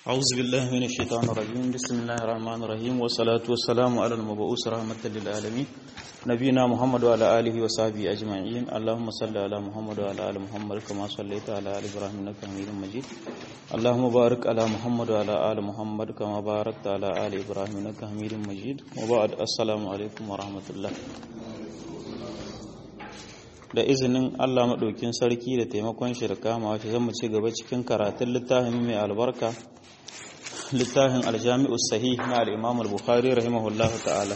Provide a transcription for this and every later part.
أعوذ بالله من الشيطان الرجيم بسم الله الرحمن الرحيم والصلاة والسلام على المبعوث رحمة للعالمين نبينا محمد وعلى آله وصحبه أجمعين اللهم صل على محمد وعلى آل محمد كما صليت على آل إبراهيم إنك حميد مجيد اللهم بارك على محمد وعلى آل محمد كما باركت على آل إبراهيم إنك حميد مجيد وبعد السلام عليكم ورحمة الله da izinin Allah maɗaukin sarki da taimakon shi da kama wace zan mu ci gaba cikin karatun littafin mai albarka littafin aljami'u sahih na al-imam al-bukhari rahimahullahu ta'ala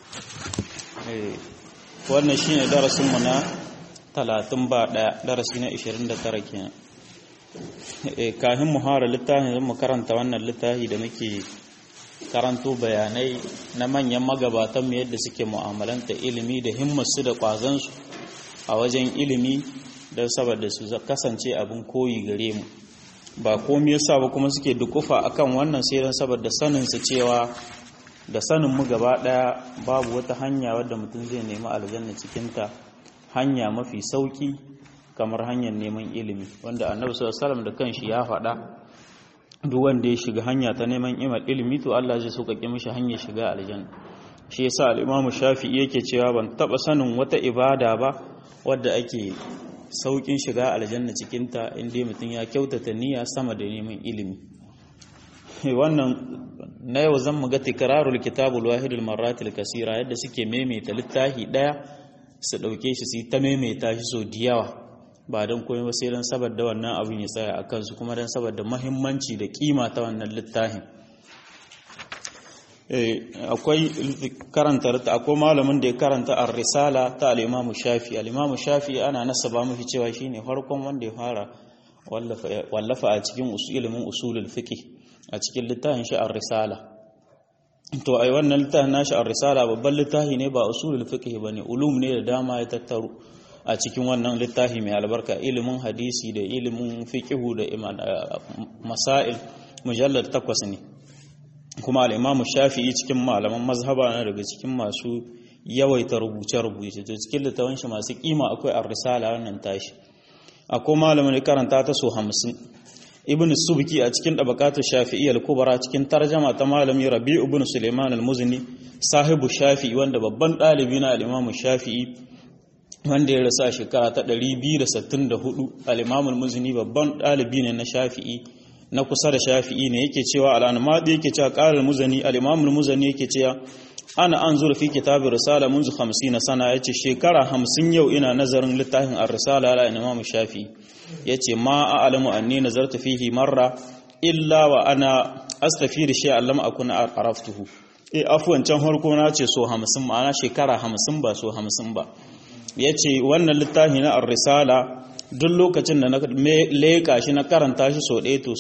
wannan shine darasin mu na 30 ba daya darasi na 29 kenan eh kafin mu fara littafin zan mu karanta wannan littafi da muke karanto bayanai na manyan magabatan mu yadda suke mu'amalanta ilimi da himmarsu da kwazon su a wajen ilimi don saboda su kasance abin koyi gare mu ba komai yasa ba kuma suke dukufa akan wannan sai don saboda sanin su cewa da sanin mu gaba daya babu wata hanya wadda mutum zai nemi aljanna cikin ta hanya mafi sauki kamar hanyar neman ilimi wanda annabi sallallahu alaihi wasallam da kanshi ya faɗa duk wanda ya shiga hanya ta neman ilimi to Allah zai sauƙaƙe mishi hanyar shiga aljanna shi yasa al-Imam Shafi'i yake cewa ban taba sanin wata ibada ba wadda ake saukin shiga aljanna cikinta inda mutum ya kyautata niyya sama da neman ilimi wannan na yau zan muga tikrarul kitabul wahidul marratil kasira yadda suke maimaita littafi daya su dauke shi su ta maimaita shi so diyawa ba don komai ba sai don saboda wannan abin ya tsaya a kansu kuma don saboda mahimmanci da kima ta wannan littafin akwai karanta akwai malamin da ya karanta ar-risala ta al-Imam Shafi al-Imam Shafi ana nasaba mafi cewa shine farkon wanda ya fara wallafa a cikin ilimin usulul fiqh a cikin littafin shi ar-risala to ai wannan littafin nashi ar-risala babban littafi ne ba usulul fiqh bane ulum ne da dama ya tattaro a cikin wannan littafi mai albarka ilimin hadisi da ilimin fiqh da masail mujallad takwas ne kuma al'imamu shafi'i cikin malaman mazhaba na daga cikin masu yawaita rubuce-rubuce to cikin littafin shi masu kima akwai a risala wannan tashi akwai malamin da karanta ta so hamsin ibn subki a cikin ɗabakatu shafi'i al-kubara cikin tarjama ta malami rabi ibn suleiman al-muzni sahibu shafi'i wanda babban ɗalibi na al'imamu shafi'i wanda ya rasu a shekara ta 264 al'imamu al-muzni babban ɗalibi ne na shafi'i na kusa da shafi'i ne yake cewa al'anmadi yake cewa ƙarar muzani al'imamul muzani yake cewa ana an zura fi kitabin risala munzu hamsin na sana ya ce shekara hamsin yau ina nazarin littafin a risala ala imamu shafi ya ce ma a alamu anni nazarta fihi marra illa wa ana astafi da shi allama a kuna araftuhu e afuwan can harko na ce so hamsin ma'ana shekara hamsin ba so hamsin ba ya ce wannan littafi na ar-risala duk lokacin da na leƙa shi na karanta shi sau ɗaya to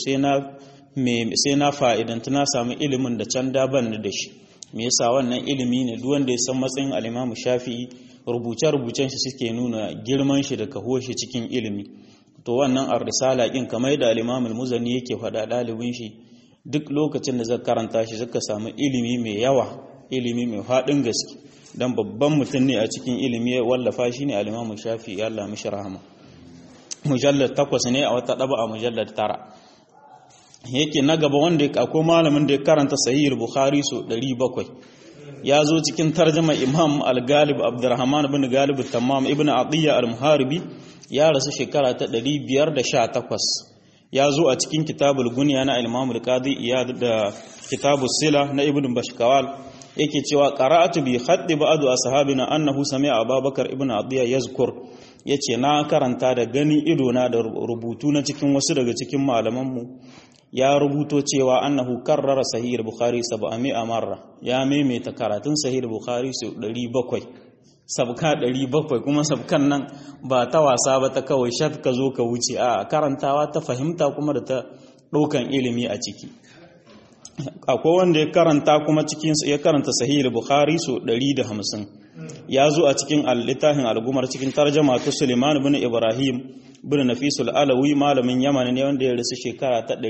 sai na fa'idanta na samu ilimin da can daban da shi me yasa wannan ilimi ne duk wanda ya san matsayin alimamu shafi'i rubuce-rubucen shi suke nuna girman shi da kaho shi cikin ilimi to wannan ar-risala kin kamar da alimamul muzani yake faɗa ɗalibin shi duk lokacin da zaka karanta shi zaka samu ilimi mai yawa ilimi mai faɗin gaske dan babban mutum ne a cikin ilimi ya wallafa shi ne alimamu shafi'i Allah mishi rahama mujallar takwas ne a wata ɗaba a mujallar tara yake na gaba wanda akwai malamin da ya karanta sahihul bukhari so 700 ya zo cikin tarjama imam al-galib abdurrahman ibn galib tamam ibn atiyya al-muharibi ya rasu shekara ta 518 ya zo a cikin kitabul gunya na imam al-qadi iyad da kitabus sila na ibn bashkawal yake cewa qara'atu bi khaddi ba'd ashabina annahu sami'a abubakar ibn atiyya yazkur yace na karanta da gani idona da rubutu na cikin wasu daga cikin malamanmu ya rubuto cewa annahu karrara sahih bukhari 700 marra ya maimaita karatun sahih bukhari sau 700 sabka 700 kuma sabkan nan ba ta wasa ba ta kawai shat ka zo ka wuce a karantawa ta fahimta kuma da ta ɗaukan ilimi a ciki akwai wanda ya karanta kuma cikin ya karanta sahih bukhari sau 150 ya zo a cikin littafin algumar cikin tarjama ta Suleiman ibn Ibrahim ibn Nafisul Alawi malamin Yaman ne wanda ya rasu shekara ta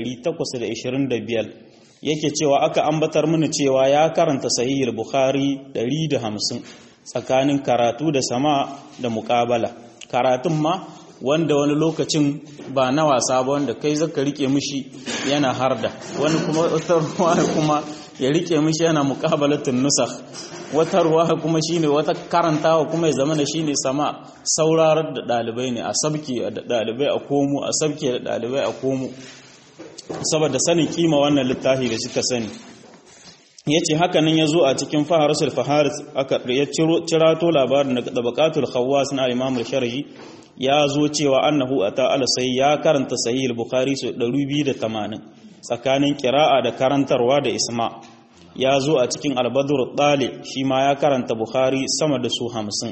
825 yake cewa aka ambatar mini cewa ya karanta sahih Bukhari 150 tsakanin karatu da sama da muqabala karatun ma wanda wani lokacin ba na wasa ba wanda kai zaka rike mishi yana harda wani kuma wata ruwa kuma ya rike mishi yana muqabalatun nusakh wata ruwa kuma shine wata karantawa kuma ya zama da shine sama saurarar da dalibai ne a sabki da dalibai a komo a sabki da dalibai a komo saboda sanin kima wannan littafi da suka sani yace haka nan yazo a cikin faharasul faharis aka ya cirato labarin da tabaqatul khawas na imam al-sharhi ya zo cewa annahu ata ala sai ya karanta sahih al-bukhari su 280 tsakanin qira'a da karantarwa da isma' ya zo a cikin albadur ɗale shi ma ya karanta bukhari sama da su hamsin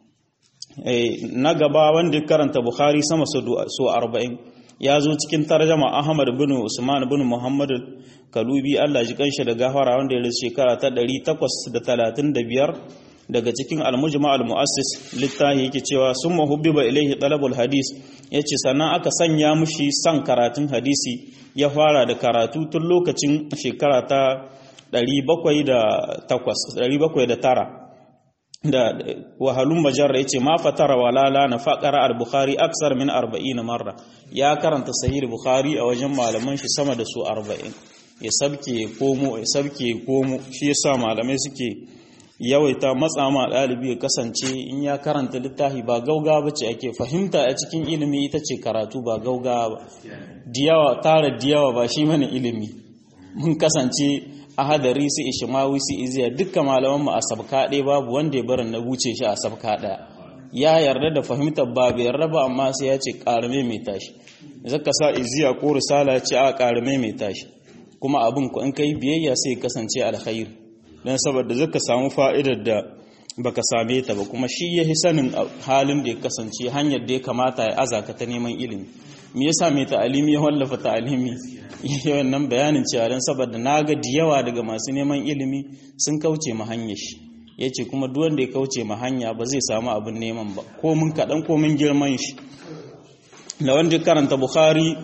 na gaba wanda karanta bukhari sama su arba'in ya zo cikin tarjama ahmad bin usman bin muhammad kalubi allah ji kanshi da gafara wanda ya rasu shekara ta 835 daga cikin almujma almuassis littafi yake cewa sun mahubbiba ilaihi talabul hadis yace sannan aka sanya mushi san karatun hadisi ya fara da karatu tun lokacin shekara ta 709 da wahalun majarra ya ce ma fatara walala na faƙara al-bukhari aksar min 40 marra ya karanta sahih bukhari a wajen malaman shi sama da su 40 ya sabke ya komo ya sabke ya komo shi yasa malamai suke yawaita matsa ma ɗalibi ya kasance in ya karanta littafi ba gauga ba ce ake fahimta a cikin ilimi ita ce karatu ba gauga ba diyawa tara diyawa ba shi mana ilimi mun kasance ahadari su ishimawi su iziya dukkan malaman mu a sabka ɗaya babu wanda ya barin na wuce shi a sabka ɗaya ya yarda da fahimtar ba bai yarda ba amma sai ya ce ƙarame mai tashi zaka sa iziya ko risala ce a ƙarame mai tashi kuma abin ku in kai biyayya sai ya kasance alkhairi dan saboda zaka samu fa'idar da baka same ta ba kuma shi yahi sanin halin da ya kasance hanyar da ya kamata ya azaka ta neman ilimi me yasa mai ta'alimi ya wallafa ta'alimi yawan nan bayanin cewa don saboda na ga da yawa daga masu neman ilimi sun kauce ma hanyar shi ya ce kuma duk wanda ya kauce ma hanya ba zai samu abin neman ba ko mun kaɗan ko mun girman shi da wanda karanta bukhari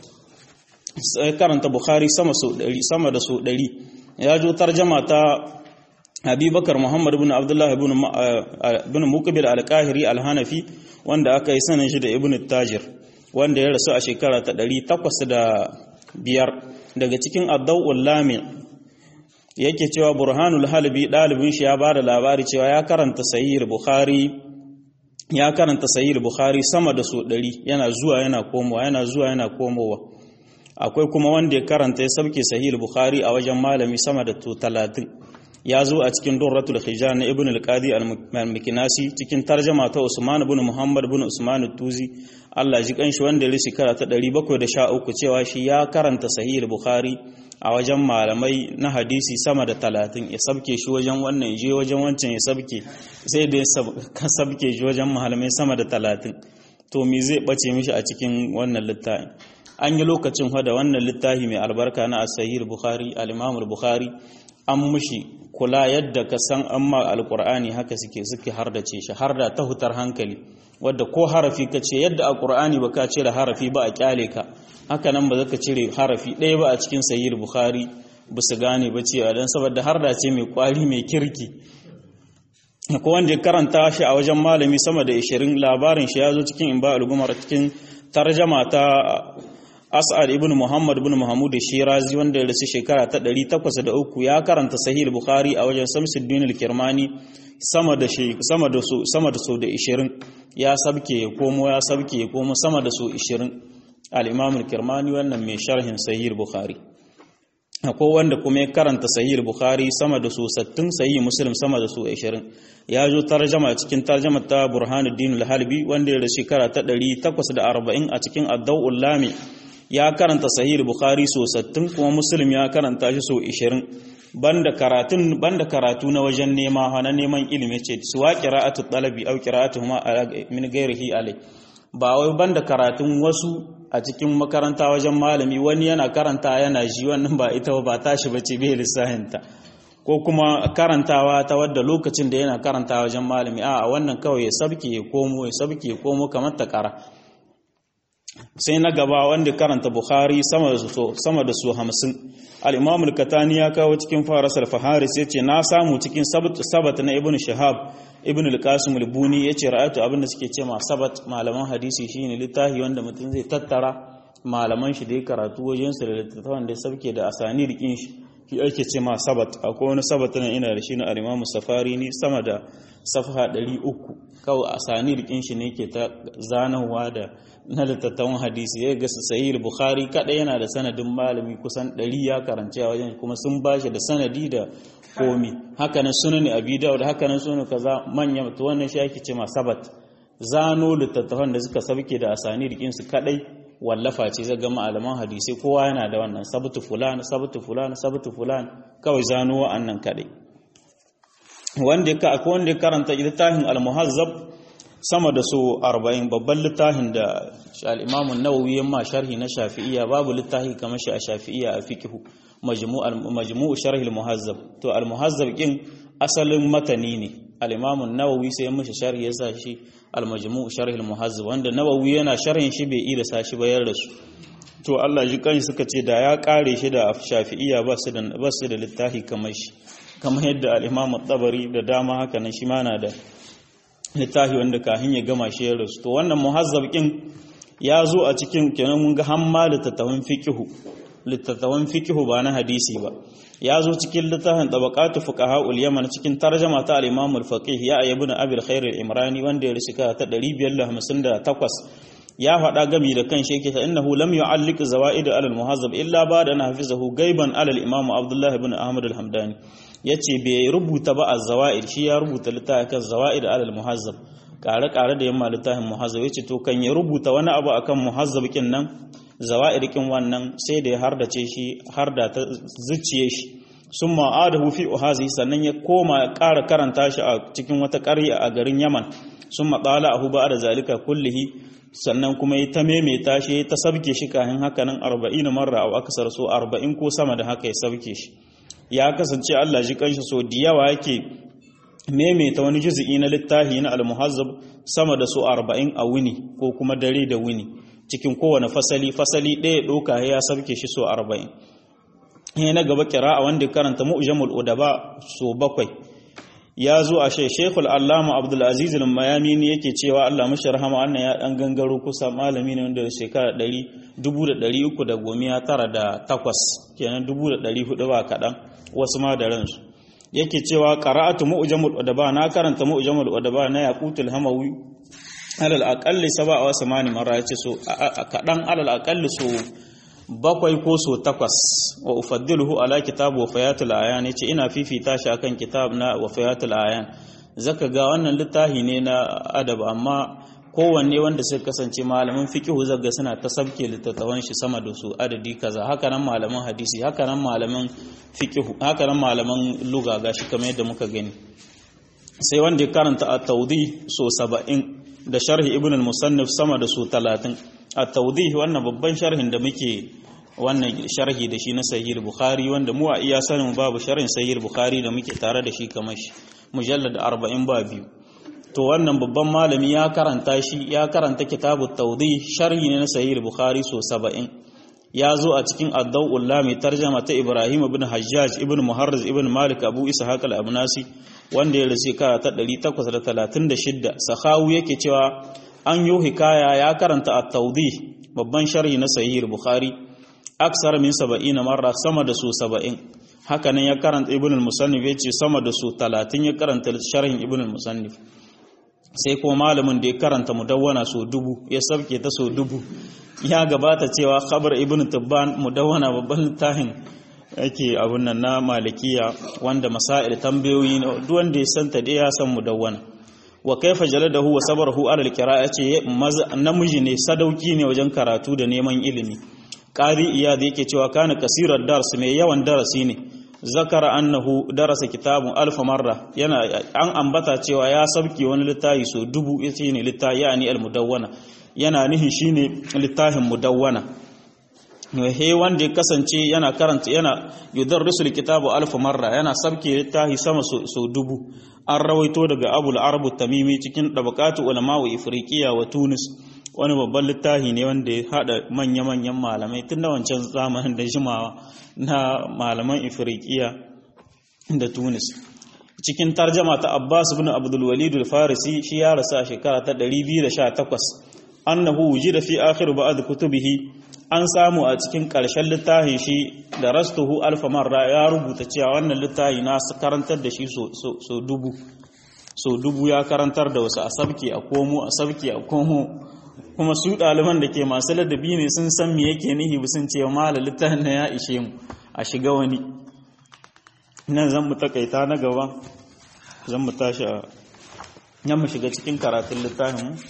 karanta bukhari sama sama da so ɗari ya jo tarjama ta abubakar muhammad ibn abdullah ibn muqbil al-qahiri al-hanafi wanda aka yi sanin shi da ibn tajir wanda ya rasu a shekara ta ɗari takwas da biyar daga cikin addau'ul lami yake cewa burhanul halbi ɗalibin shi ya ba da labari cewa ya karanta sahih bukhari ya karanta sahih bukhari sama da so ɗari yana zuwa yana komowa yana zuwa yana komowa akwai kuma wanda ya karanta ya sauke sahih bukhari a wajen malami sama da to talatin ya zo a cikin durratul hijar na ibn al-qadi al-mikinasi cikin tarjama ta usman ibn muhammad ibn usman tuzi Allah ji kanshi wanda ya shekara ta 713 cewa shi ya karanta sahih bukhari a wajen malamai na hadisi sama da 30 ya sabke shi wajen wannan je wajen wancan ya sabke sai da ya sabke shi wajen malamai sama da 30 to me zai bace mishi a cikin wannan littafin an yi lokacin da wannan littafi mai albarka na sahih bukhari al-imam bukhari an mushi kula yadda ka san amma alkur'ani haka suke suke hardace shi harda ta hutar hankali wadda ko harafi ka ce yadda a ƙur'ani ba ka cire harafi ba a kyale ka haka nan ba za ka cire harafi ɗaya ba a cikin sayyid bukhari ba su gane ba cewa don saboda harda ce mai kwari mai kirki ko wanda ya karanta shi a wajen malami sama da 20 labarin shi ya zo cikin imba al-gumar cikin tarjama ta As'ad ibn Muhammad ibn Muhammad Shirazi wanda ya rasu shekara ta 803 ya karanta Sahih Bukhari a wajen Samsuddin al-Kirmani sama da sama da su sama da su da 20 ya sabke ya komo ya sabke ya komo sama da su 20 al-Imam al-Kirmani wannan mai sharhin Sahih Bukhari akwai wanda kuma ya karanta Sahih Bukhari sama da su 60 Sahih Muslim sama da su 20 ya zo tarjama cikin tarjama ta Burhanuddin al-Halbi wanda ya rasu shekara ta 840 a cikin Ad-Dawul Lami ya karanta sahih bukhari so 60 kuma muslim ya karanta shi so 20 banda karatun banda karatu na wajen nema na neman ilimi ce suwa qira'atu talabi aw qira'atuhuma min ghairihi alai ba wai banda karatun wasu a cikin makaranta wajen malami wani yana karanta yana ji wannan ba ita ba tashi bace bai lissahinta ko kuma karantawa ta wadda lokacin da yana karanta wajen malami a wannan kawai ya sabke ya komo ya sabke ya komo kamar ta kara sai na gaba wanda karanta bukhari sama da su sama da su 50 al-imam al-katani ya kawo cikin farasar faharis yace na samu cikin sabat na ibnu shahab ibn al-qasim al-buni yace ra'atu abinda suke ce ma sabat malaman hadisi shine littafi wanda mutum zai tattara malaman shi da ya karatu wajen su da littattafan da sabke da asani rikin shi shi ake ce ma sabat akwai wani sabat nan ina da shi na al-imam safari ni sama da safha 300 kawai asani rikin shi ne ke ta zanawa da na littattafan hadisi ya ga sahih bukhari kada yana da sanadin malami kusan 100 ya karanci a wajen kuma sun bashi da sanadi da komi hakanan sunan abi dawud hakanan sunan kaza manya to wannan shi ake ce ma sabat zano littattafan da suka sabke da asani rikin su kadai wallafa ce zai ga malaman hadisi kowa yana da wannan sabtu fulan sabtu fulan sabtu fulan kawai zano wa'annan kadai wanda ka akwai wanda ya karanta littafin al-muhazzab sama da so 40 babban littafin da al-imam an-nawawi yamma sharhi na shafi'iyya babu littafi kamar shi a shafi'iyya a fiqhu majmu'u sharh al-muhazzab to al-muhazzab kin asalin matani ne al-imam an-nawawi sai mishi sharhi ya sa shi al-majmu'u sharh al-muhazzab wanda nawawi yana sharhin shi bai ida sa shi bayar da su to Allah ji kan suka ce da ya kare shi da shafi'iyya ba su da ba su da littafi kamar shi kamar yadda al-imam at-tabari da dama haka nan shi ma na da littafi wanda kafin ya gama shi ya rasu to wannan muhazzab kin ya zo a cikin kenan mun ga hamma littattafan fiqhu littattafan fikihu ba na hadisi ba ya zo cikin littafin tabaqatu fuqaha ul yaman cikin tarjama ta al-imam al-faqih ya ibn abi al-khair al-imrani wanda ya risika ta 558 ya faɗa gami da kan shi ta innahu lam yu'alliq zawaid al-muhazzab illa ba'da an hafizahu gaiban ala al-imam abdullah ibn ahmad al-hamdani yace bai rubuta ba az-zawaid shi ya rubuta littafin kan zawaid al-muhazzab kare-kare da yamma littafin muhazzab yace to kan ya rubuta wani abu akan muhazzab kin nan zawa'irikin wannan sai da ya hardace shi har da ta zuciye shi sun ma'adahu fi uhazi sannan ya koma ƙara karanta shi a cikin wata ƙarya a garin yaman sun matsala a huba da zalika kullihi sannan kuma ya ta maimaita shi ya ta sabke shi kayan haka nan arba'in marra a akasar so arba'in ko sama da haka ya sabke shi ya kasance allah ji kanshi so da yawa yake maimaita wani juzi'i na littafi na almuhazzab sama da so arba'in a wuni ko kuma dare da wuni cikin kowane fasali fasali ɗaya ɗauka ya sabke shi so arba'in ya na gaba kira a wanda karanta mu'jamul udaba so bakwai ya zo a shai shekul allama abdulaziz mayami ne yake cewa allah mashi rahama wannan ya ɗan gangaro kusa malami ne wanda shekara ɗari dubu da ɗari uku da gomiya tara da takwas kenan dubu da ɗari hudu ba kaɗan wasu ma da ransu yake cewa qara'atu mu'jamul udaba na karanta mu'jamul udaba na yaqutul hamawi alal aƙalli saba wa samani mara ya ce so kaɗan alal aƙalli so bakwai ko so takwas wa ufaddiluhu ala kitabu wa fayatul ayan yace ina fifita shi akan kitab na wa fayatul ayan zaka ga wannan littafi ne na adab amma kowanne wanda suka kasance malaman fiqhu zaga suna ta sabke littattafan shi sama da su adadi kaza haka nan malaman hadisi haka nan malaman fiqhu haka nan malaman lugha gashi kamar yadda muka gani sai wanda ya karanta at-tawdi so 70 da sharhi ibn al-musannif sama da su 30 at-tawdih wannan babban sharhin da muke wannan sharhi da shi na sahih bukhari wanda mu a iya sanin babu sharhin sahih bukhari da muke tare da shi kamar shi mujallad 40 ba biyu to wannan babban malami ya karanta shi ya karanta kitabut tawdih sharhi ne na sahih bukhari so 70 ya zo a cikin ad-dawul lami tarjama ta ibrahim ibn hajjaj ibn muharriz ibn malik abu ishaq al-abnasi wanda ya rasu kara ta 836 sahawu yake cewa an yi hikaya ya karanta a taudi babban sharhi na sahih bukhari aksar min 70 marra sama da su 70 hakanan ya karanta ibn al-musannif yace sama da su 30 ya karanta sharhin ibn al-musannif sai kuma malamin da ya karanta mudawwana so dubu ya sabke ta so dubu ya gabata cewa khabar ibn tibban mudawwana babban littafin yake abun nan na malikiya wanda masail tambayoyi duk wanda ya santa dai ya san mudawwana wa kaifa jaladahu wa sabarahu ala alqira'a ce namiji ne sadauki ne wajen karatu da neman ilimi qari iyad yake cewa kana kasirar dars mai yawan darasi ne zakara annahu darasa kitabun alf marra yana an ambata cewa ya sabki wani littafi so dubu yace ne littafi yani almudawwana yana nihin shine littafin mudawwana he wanda ya kasance yana karanta yana yudarrisu alkitabu alf marra yana sabke littafi sama so dubu an rawaito daga abul arabu tamimi cikin dabaqatu ulama wa ifriqiya wa tunis wani babban littafi ne wanda ya hada manya-manyan malamai tun da wancan zamanin da jimawa na malaman ifriqiya da tunis cikin tarjama ta Abbas ibn Abdul Walid al-Farisi shi ya rasu a shekara ta 218 annahu wujida fi akhir ba'd kutubihi an samu a cikin ƙarshen littafin shi da rastuhu alfa marra ya rubuta cewa wannan littafi na karantar da shi so dubu so dubu ya karantar da wasu a sabke a komo a sabke a komo kuma su ɗaliban da ke masu ladabi ne sun san me yake nihi sun ce mala littafin na ya ishe mu a shiga wani nan zan mu takaita na gaba zan mu tashi a nan mu shiga cikin karatun littafin mu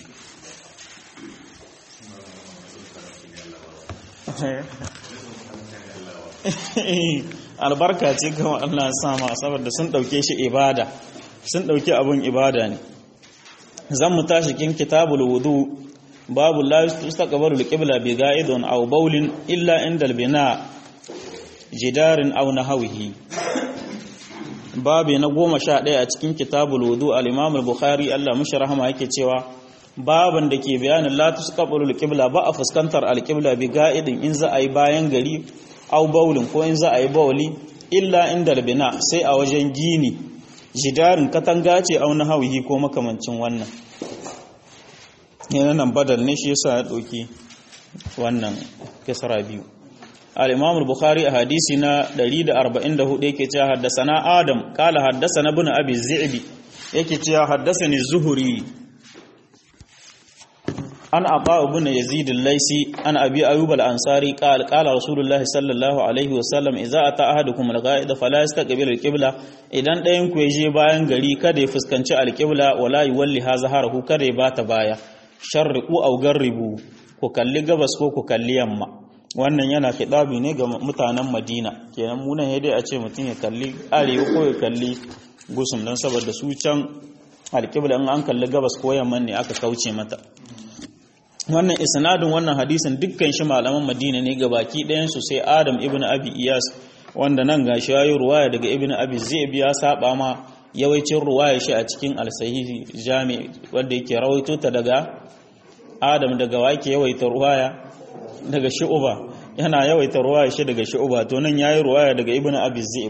albarka ce kawai Allah sama saboda sun dauke shi ibada sun dauki abun ibada ne zan mu tashi kin kitabul wudu babu la yustaqbalu al-qibla bi ga'idun aw bawlin illa inda al-bina jidarin aw nahwihi babu na goma sha ɗaya a cikin kitabul wudu al-imam al-bukhari Allah mushi rahama yake cewa baban da ke bayanin la tusqabalu al-qibla ba a fuskantar al-qibla bi ga'idin in za a yi bayan gari aw bawlin ko in za a yi bawli illa inda al-bina sai a wajen gini jidarin katanga ce aw nahwihi ko makamancin wannan yana nan badal ne shi yasa ya ɗauki wannan kisra biyu al-imam al-bukhari a hadisi na 144 yake cewa haddasana adam kala haddasana ibn abi zi'bi yake cewa haddasani zuhuri an aba ibn yazid al-laisi an abi ayyub al-ansari qala qala rasulullah sallallahu alaihi wasallam idza ata ahadukum al-ghaid fala yastaqbil al-qibla idan ɗayan ku je bayan gari kada ya fuskanci al-qibla wala yuwalli hazaharahu kada ya bata baya sharriku aw garribu ku kalli gabas ko ku kalli yamma wannan yana kidabi ne ga mutanen Madina kenan mu nan dai a ce mutum ya kalli arewa ko ya kalli gusum dan saboda su can alƙibla in an kalli gabas ko yamma ne aka kauce mata wannan isnadin wannan hadisin dukkan shi malaman Madina ne ga baki ɗayan su sai Adam ibn Abi Iyas wanda nan gashi yayi ruwaya daga ibn Abi Zaib ya saba ma yawancin ruwaya shi a cikin al-sahihi jami wanda yake rawaito ta daga Adam daga wake yawaita ruwaya daga Shu'ba yana yawaita ruwaya shi daga Shu'ba to nan yayi ruwaya daga Ibn Abi Zaib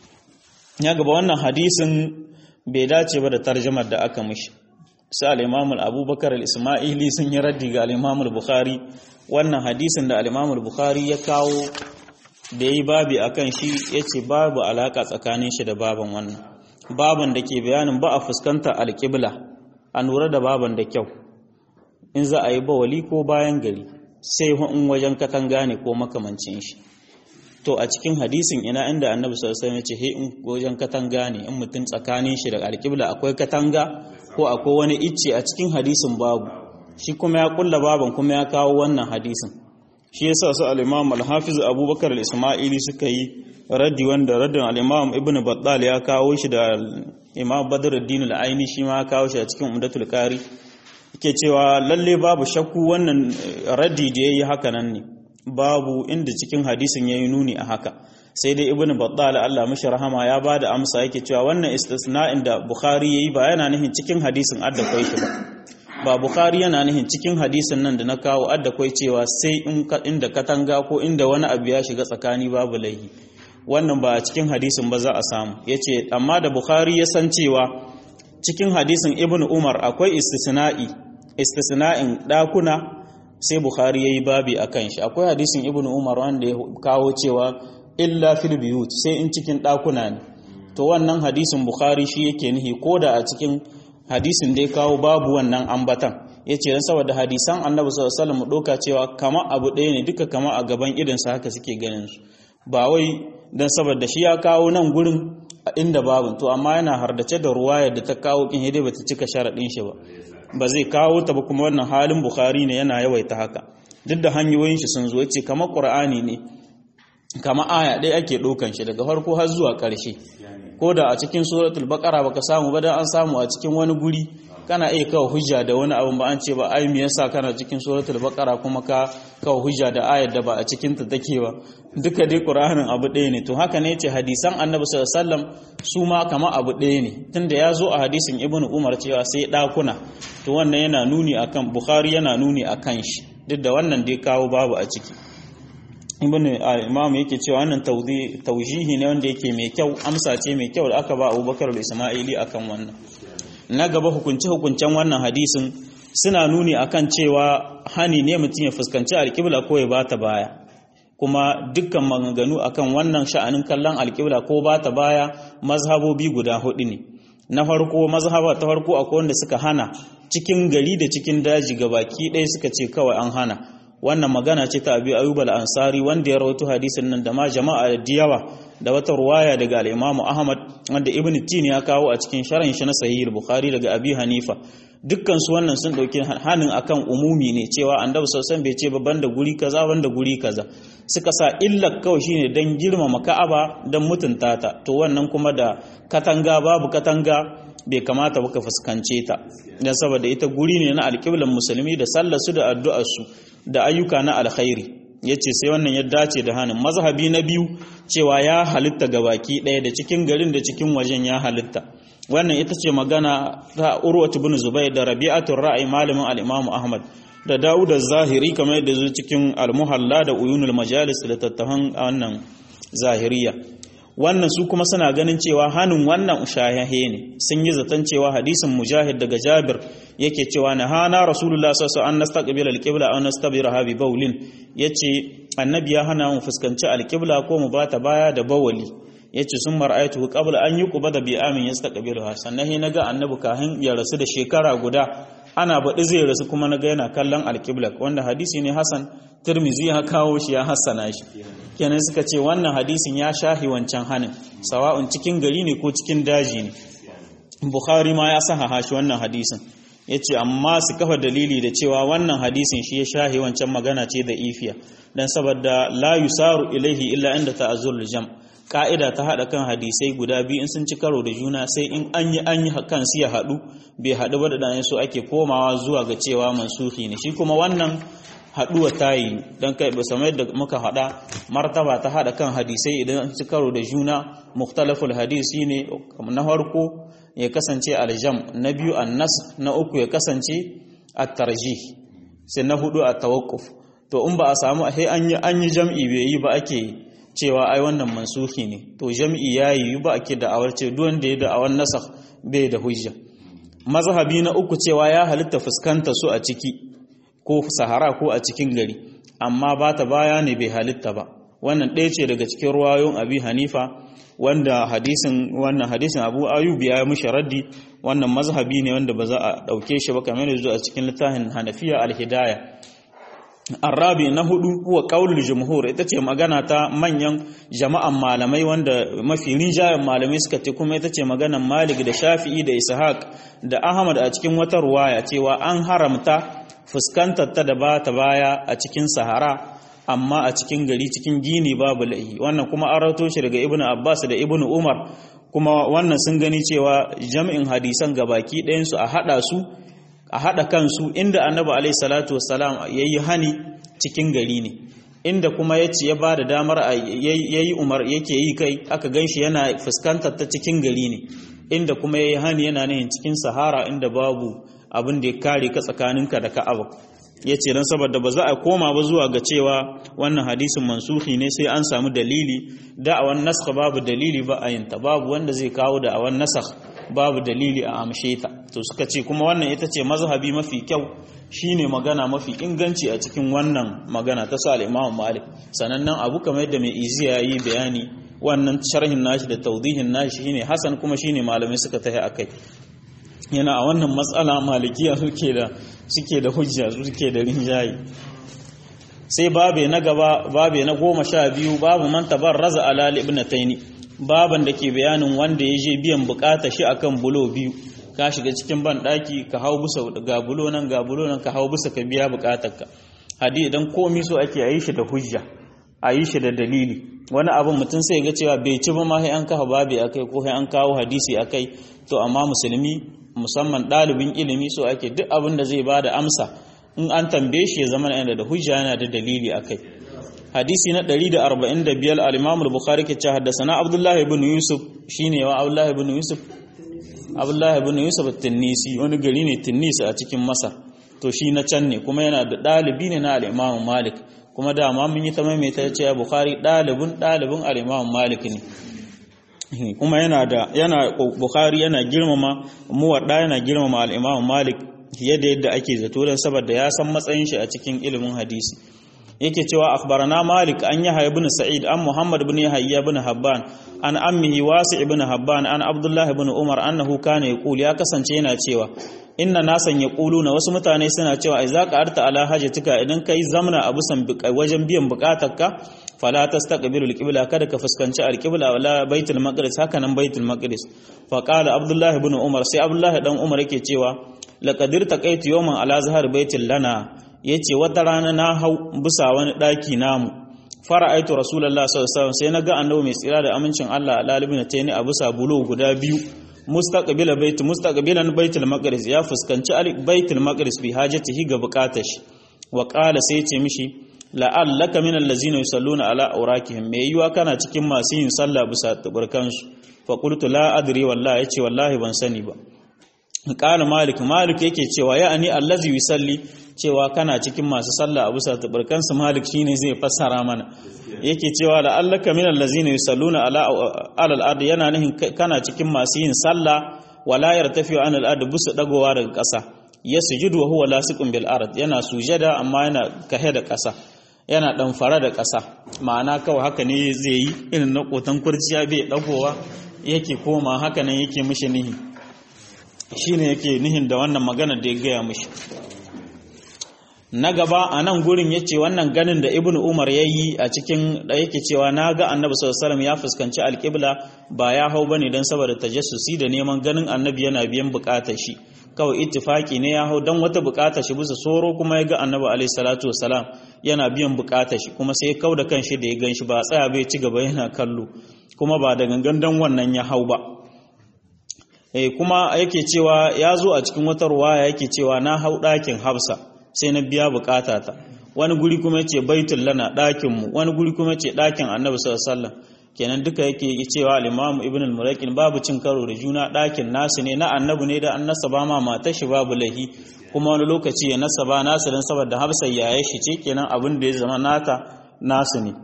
ya gaba wannan hadisin bai dace ba da tarjumar da aka mishi sai al-Imam al-Abubakar al-Isma'ili sun yi raddi ga al-Imam al-Bukhari wannan hadisin da al-Imam al-Bukhari ya kawo da yi babi akan shi yace babu alaka tsakanin shi da baban wannan baban da ke bayanin ba a fuskanta alƙibla a lura da baban da kyau in za a yi bawali ko bayan gari sai in wajen katanga ne ko makamancin shi to a cikin hadisin ina inda annabi sallallahu alaihi wasallam ya ce he in wajen katanga ne in mutum tsakanin shi da alƙibla akwai katanga ko akwai wani icce a cikin hadisin babu shi kuma ya kulla baban kuma ya kawo wannan hadisin shi yasa su al-imam al-hafiz abubakar al-isma'ili suka yi raddi wanda raddin al-imam ibnu battal ya kawo shi da imam badruddin al-aini shi ma ya kawo shi a cikin umdatul qari yake cewa lalle babu shakku wannan raddi da yayi haka nan ne babu inda cikin hadisin yayi nuni a haka sai dai ibnu battal Allah mishi rahama ya bada amsa yake cewa wannan istisna'in da bukhari yayi ba yana nufin cikin hadisin adda kai shi ba ba bukhari yana nihin cikin hadisin nan da na kawo adda kwai cewa sai inda katanga ko inda wani abu ya shiga tsakani babu laihi wannan ba a cikin hadisin ba za a samu ya ce amma da bukhari ya san cewa cikin hadisin ibn umar akwai istisna'i istisna'in ɗakuna sai bukhari ya yi babi a kan shi akwai hadisin ibn umar wanda ya kawo cewa illa fil biyut sai in cikin ɗakuna ne to wannan hadisin bukhari shi yake nihi ko da a cikin hadisin da ya kawo babu wannan ambatan ya ce don saboda hadisan annabi sallallahu alaihi wasallam doka cewa kama abu ɗaya ne duka kama a gaban idansa haka suke ganin su ba wai don saboda shi ya kawo nan gurin a inda babu to amma yana hardace da ruwayar da ta kawo kin hidai bata cika sharaɗin shi ba ba zai kawo ta ba kuma wannan halin bukhari ne yana yawaita haka duk da hanyoyin shi sun zo ya ce kama qur'ani ne kama aya ɗaya ake ɗaukan shi daga farko har zuwa ƙarshe ko da a cikin suratul baqara baka samu ba dan an samu a cikin wani guri kana iya kawo hujja da wani abu ba an ce ba ai me yasa kana cikin suratul baqara kuma ka kawo hujja da ayar da ba a cikin ta take ba duka dai qur'anin abu ɗaya ne to haka ne ce hadisan annabi sallallahu alaihi wasallam su ma kama abu ɗaya ne tunda ya zo a hadisin ibnu umar cewa sai ɗakuna to wannan yana nuni akan bukhari yana nuni akan shi duk da wannan dai kawo babu a ciki ibn al-imam yake cewa wannan taujihi ne wanda yake mai kyau amsa ce mai kyau da aka ba Abubakar da Isma'ili akan wannan na gaba hukunce hukuncen wannan hadisin suna nuni akan cewa hani ne mutum ya fuskanci alƙibla ko ya bata baya kuma dukkan maganganu akan wannan sha'anin kallon alƙibla ko bata baya mazhabobi guda hudu ne na farko mazhaba ta farko akwai wanda suka hana cikin gari da cikin daji gabaki ɗaya suka ce kawai an hana wannan magana ce ta abi ayyub al-ansari wanda ya rawaito hadisin nan da ma jama'a da yawa da wata ruwaya daga al-imamu ahmad wanda ibn tin ya kawo a cikin sharhin shi na sahih bukhari daga abi hanifa dukkan su wannan sun dauki hanin akan umumi ne cewa annabi sallallahu bai ce ba banda guri kaza banda guri kaza suka sa illa kawai shine dan girmama ka'aba dan mutunta ta to wannan kuma da katanga babu katanga bai kamata ba ka fuskance ta dan saboda ita guri ne na alƙiblan musulmi da sallar su da addu'ar su da ayyuka na alkhairi yace sai wannan ya dace da hanin mazhabi na biyu cewa ya halitta ga baki ɗaya da cikin garin da cikin wajen ya halitta wannan ita ce magana ta urwatu bin zubair da rabi'atul ra'i malamin al-imamu ahmad da dawud az-zahiri kamar yadda zo cikin al-muhalla da uyunul majalis da tattafan wannan zahiriya wannan su kuma suna ganin cewa hannun wannan shayahe ne sun yi zaton cewa hadisin mujahid daga jabir yake cewa na hana rasulullah sallallahu an nastaqbil alqibla aw nastabiraha bi bawlin yace annabi ya hana mu fuskanci alqibla ko mu bata baya da bawali yace sun mar'aytu qabla an yuqba da bi amin yastaqbiluha sannan he naga annabi kahin ya rasu da shekara guda ana baɗi zai rasu kuma naga yana kallon alqibla wanda hadisi ne hasan tirmizi ya kawo shi ya hassana shi kenan suka ce wannan hadisin ya shahi wancan hanin sawa'un cikin gari ne ko cikin daji ne bukhari ma ya sahaha shi wannan hadisin ya ce amma su kafa dalili da cewa wannan hadisin shi ya shahi wancan magana ce da ifiya don saboda la yusaru ilaihi illa inda ta'azzur jam ka'ida ta haɗa kan hadisai guda biyu in sun ci karo da juna sai in an yi an yi kan su ya haɗu bai haɗu ba da ɗan so ake komawa zuwa ga cewa mansuhi ne shi kuma wannan haɗuwa ta yi don kai ba samar da muka haɗa martaba ta haɗa kan hadisai idan an ci karo da juna muktalaful hadisi ne na farko ya kasance aljam na biyu annas na uku ya kasance at-tarjih sai na hudu at-tawaqquf to in ba a samu sai an yi an yi jam'i bai yi ba ake cewa ai wannan mansuhi ne to jam'i yayi ba ake da awar ce duk wanda ya da awan nasakh bai da hujja mazhabi na uku cewa ya halitta fuskanta su a ciki ko sahara ko a cikin gari amma ba ta baya ne bai halitta ba wannan ɗaya ce daga cikin ruwayoyin abi hanifa wanda hadisin wannan hadisin abu ayub ya yi mushi raddi wannan mazhabi ne wanda ba za a ɗauke shi ba kamar yanzu a cikin littafin hanafiya alhidaya arabi na hudu huwa qaulul jumhur ita ce magana ta manyan jama'an malamai wanda mafi rinjayen malamai suka ce kuma ita ce maganan malik da shafi'i da ishaq da ahmad a cikin wata ruwaya cewa an haramta fuskantar ta da ba ta baya a cikin sahara amma a cikin gari cikin gini babu laihi wannan kuma an rato shi daga ibnu abbas da ibnu umar kuma wannan sun gani cewa jami'in hadisan gabaki ɗayansu a haɗa su a haɗa kansu inda annabi alaihi salatu wassalam ya yi hani cikin gari ne inda kuma ya ce ya ba da damar ya yi umar yake yi kai aka gan shi yana fuskantar ta cikin gari ne inda kuma ya yi hani yana nihin cikin sahara inda babu abin da ya kare ka tsakaninka da ka'aba ya ce don saboda ba za a koma ba zuwa ga cewa wannan hadisin mansuhi ne sai an samu dalili da'awan naskha babu dalili ba a yinta babu wanda zai kawo da'awan nasakh babu dalili a amshe ta to suka ce kuma wannan ita ce mazhabi mafi kyau shine magana mafi inganci a cikin wannan magana ta su al-Imam Malik sanannen abu kamar yadda mai iziya yi bayani wannan sharhin nashi da tawdihin nashi shine hasan kuma shine malamai suka tahi akai yana a wannan matsala malikiya suke da suke da hujja suke da rinjaye sai babe na gaba babe na goma sha biyu babu man tabarraza ala ibnataini baban da ke bayanin wanda ya je biyan bukata shi akan bulo biyu ka shiga cikin ban daki ka hau bisa ga bulo nan ga bulo nan ka hau bisa ka biya bukatarka hadi idan komai so ake yi shi da hujja a yi shi da dalili wani abin mutum sai ga cewa bai ci ba ma sai an kafa babi akai ko sai an kawo hadisi akai to amma musulmi musamman ɗalibin ilimi so ake duk abin da zai ba da amsa in an tambaye shi ya zama yana da hujja yana da dalili akai hadisi na 145 al-Imam al-Bukhari ke cewa haddathana Abdullah ibn Yusuf shine wa Abdullah ibn Yusuf Abdullah ibn Yusuf at-Tinnisi wani gari ne Tinnis a cikin Masar to shi na can ne kuma yana da dalibi ne na al-Imam Malik kuma dama mun yi ta maimaita cewa bukhari dalibin dalibin al-imam malik ne kuma yana da yana bukhari yana girmama muwadda yana girmama al-imam malik fiye da yadda ake zato don saboda ya san matsayin shi a cikin ilimin hadisi yake cewa akhbarana malik an yahya ibn sa'id an muhammad ibn yahya ibn habban an ammihi wasi ibn habban an abdullah ibn umar annahu kana yaqul ya kasance yana cewa inna nasan yaquluna wasu mutane suna cewa idza qa'arta ala hajatika idan kai zamna a busan wajen biyan bukatarka fala tastaqbilu alqibla kada ka fuskanci alqibla wala baitul maqdis haka nan baitul maqdis fa qala abdullah ibn umar sai abdullah dan umar yake cewa laqadir taqaitu yawman ala zahar baitul lana yace wata rana na hau bisa wani daki namu fara'aitu rasulullahi sallallahu alaihi wasallam sai naga annabi mai tsira da amincin Allah lalibin ta ne a bisa bulo guda biyu mustaqbila bait mustaqbilan baitul maqdis ya fuskanci baitul maqdis bi hajatihi ga bukatar shi wa qala sai ce mishi la'allaka min allazina yusalluna ala awrakihim me yiwa kana cikin masu yin sallah bisa tabarkansu fa qultu la adri wallahi yace wallahi ban sani ba qala malik malik yake cewa ya ani allazi yusalli cewa kana cikin masu sallah a bisa tabarkansu malik shine zai fassara mana yake cewa la'allaka min allazina yusalluna ala alal ard yana nihin kana cikin masu yin sallah wala yartafi'u an al ard busu dagowa daga ƙasa yasjudu wa huwa lasiqun bil ard yana sujada amma yana kahe da ƙasa yana dan fara da ƙasa ma'ana kawai haka ne zai yi irin na kotan kurciya bai dagowa yake koma haka nan yake mishi nihi shine yake nihin da wannan magana da ya gaya mishi na gaba a nan gurin ya ce wannan ganin da ibn umar ya yi a cikin da yake cewa na ga annabi sallallahu ya fuskanci alƙibla ba ya hau bane don saboda tajassusi da neman ganin annabi yana biyan buƙatar shi kawai ittifaki ne ya hau don wata buƙatar shi bisa soro kuma ya ga annabi alaihi salatu wasalam yana biyan buƙatar shi kuma sai ya kau da kanshi da ya gan shi ba tsaya bai ci gaba yana kallo kuma ba da gangan don wannan ya hau ba kuma yake cewa ya zo a cikin wata ruwaya yake cewa na hau ɗakin hafsa sai na biya bukatata wani guri kuma yace baitul lana ɗakin mu wani guri kuma yace ɗakin annabi sallallahu alaihi wasallam kenan duka yake cewa al-imam ibn al-muraqin babu cin karo da juna ɗakin nasu ne na annabi ne da an nasaba ma mata shi babu lahi kuma wani lokaci ya nasaba nasu dan saboda hafsa yaye shi ce kenan abin da ya zama nata nasu ne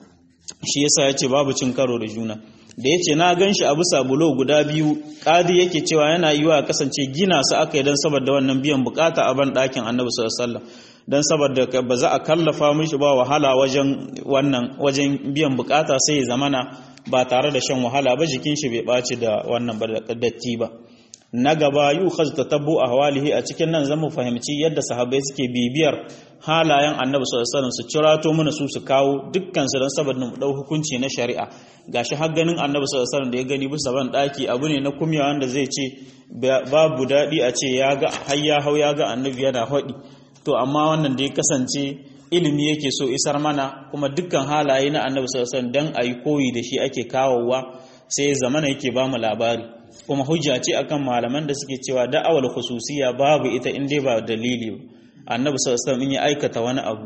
shi yasa yace babu cin karo da juna da ya ce na gan shi a bisa bulo guda biyu ƙadi yake cewa yana yi wa kasance gina su aka yi don saboda wannan biyan bukata a ban ɗakin annabi sallallahu don saboda ba za a kallafa mishi ba wahala wajen wannan wajen biyan bukata sai ya zamana ba tare da shan wahala ba jikin shi bai ɓaci da wannan datti ba na gaba yu khaz tatabbu ahwalihi a cikin nan zamu fahimci yadda sahabbai suke bibiyar halayen annabi sallallahu alaihi wasallam su cirato mana su su kawo dukkan su dan saboda mu dau hukunci na shari'a gashi har ganin annabi sallallahu alaihi wasallam da ya gani bisa ban daki abu ne na kumya wanda zai ce babu dadi a ce ya ga har ya hau ya ga annabi yana hodi to amma wannan da ya kasance ilimi yake so isar mana kuma dukkan halaye na annabi sallallahu alaihi wasallam dan ayi koyi da shi ake kawowa sai zamana yake ba mu labari kuma hujja ce akan malaman da suke cewa da'awar khususiya babu ita in dai ba dalili ba annabi sallallahu alaihi in ya aikata wani abu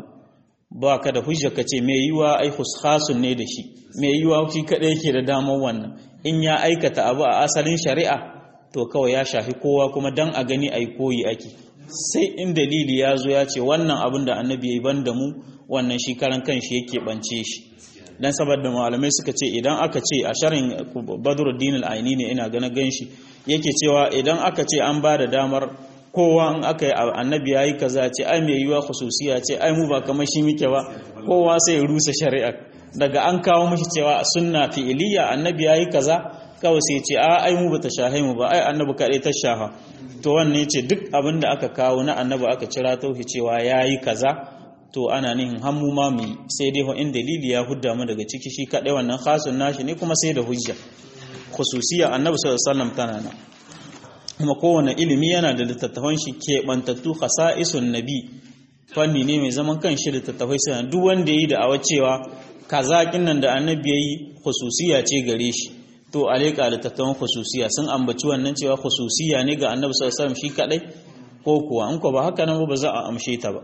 ba ka da hujja ka ce mai yiwa ai khasun ne da shi mai yiwa shi kadai yake da damar wannan in ya aikata abu a asalin shari'a to kawai ya shafi kowa kuma dan a gani ai koyi ake sai in dalili ya zo ya ce wannan abin da annabi ya yi ban da mu wannan shi karan kanshi yake bance shi dan saboda malamai suka ce idan aka ce a sharin badruddin al-aini ne ina gana ganshi yake cewa idan aka ce an ba da damar kowa in aka yi annabi yayi kaza ce ai mai yiwa khususiya ce ai mu ba kamar shi muke ba kowa sai ya rusa shari'a daga an kawo mishi cewa sunna fi'iliya annabi yayi kaza kawai sai ce a ai mu bata shahe mu ba ai annabi kadai ta shaha to wannan yace duk abin da aka kawo na annabi aka cira tauhi cewa yayi kaza to ana nihin hammu ma mu sai dai in dalili ya hudda mu daga ciki shi kadai wannan khasun nashi ne kuma sai da hujja khususiyya annabi sallallahu alaihi wasallam tana nan kuma kowane ilimi yana da littattafan shi keɓantattu khasa'isun nabi fanni ne mai zaman kan shi littattafai sai duk wanda yayi da awa cewa kaza nan da annabi yayi khususiyya ce gare shi to aleka littattafan khususiyya sun ambaci wannan cewa khususiyya ne ga annabi sallallahu alaihi wasallam shi kadai ko kuwa in ko ba haka nan ba za a amshe ta ba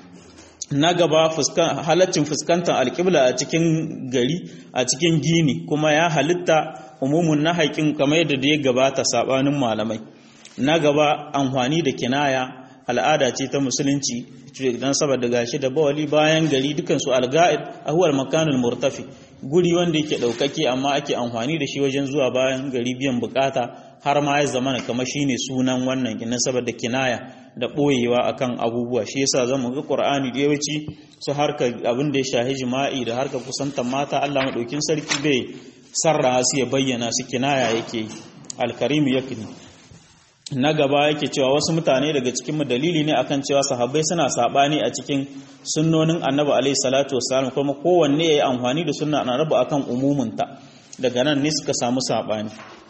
na gaba halaccin fuskantar alƙibla a cikin gari a cikin gini kuma ya halitta umumun na haƙin kamar yadda da ya gabata saɓanin malamai na gaba amfani da kinaya al'ada ce ta musulunci dan saboda gashi da bawali bayan gari dukan su al-ga'id ahwal makanul murtafi guri wanda yake daukake amma ake amfani da shi wajen zuwa bayan gari biyan bukata har ma ya zamana kamar shine sunan wannan kinan saboda kinaya da boyewa akan abubuwa shi yasa zamu ga Qur'ani da yawanci su harka abin da ya shahi jima'i da harka kusantar mata Allah madaukin sarki bai sarra su ya bayyana su kinaya yake al-karim yakni na gaba yake cewa wasu mutane daga cikin mu dalili ne akan cewa sahabbai suna sabani a cikin sunnonin Annabi alaihi salatu wassalam kuma kowanne yayi amfani da sunna Annabi akan umumunta daga nan ne suka samu sabani